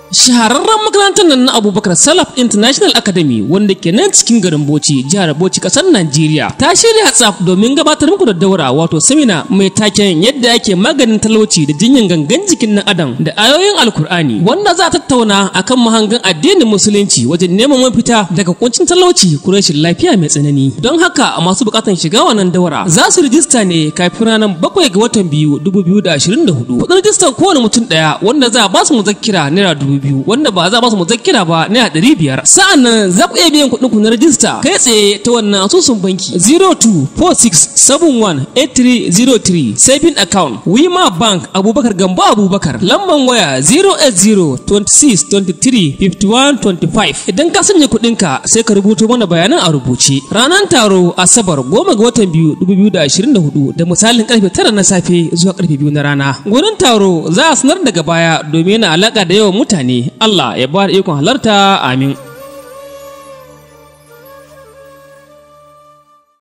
shahararren makarantar nan na abubakar salaf international academy wanda ke nan cikin garin bauchi jihar bauchi kasar najeriya ta shirya tsaf domin gabatar muku da daura wato samina mai taken yadda ake maganin talauci da jinyan gangan jikin nan adam da ayoyin alkur'ani wanda za a tattauna akan mahangan addinin musulunci wajen neman mafita daga kuncin talauci ko rashin lafiya mai tsanani don haka masu bukatan shiga wannan daura za su rijista ne kafin ranar bakwai ga watan biyu dubu biyu da ashirin da hudu kudin rijistar kowane mutum daya wanda za a ba su muzakkira naira dubu biyu wanda ba za a ba su muzakkira ba naira ɗari biyar sa'an nan za ku iya biyan kuɗin ku na rijista kai tsaye ta wannan asusun banki 0246718303 saving account wima bank abubakar gambo abubakar lamban waya 08026235125 idan ka sanya kuɗinka sai ka rubuto mana bayanan a rubuce ranar taro asabar goma ga watan biyu 2024 da misalin karfe tara na safe zuwa karfe biyu na rana gurin taro za a sanar daga baya domin yana alaka da yawan mutane Allah ya ba da ikon halarta amin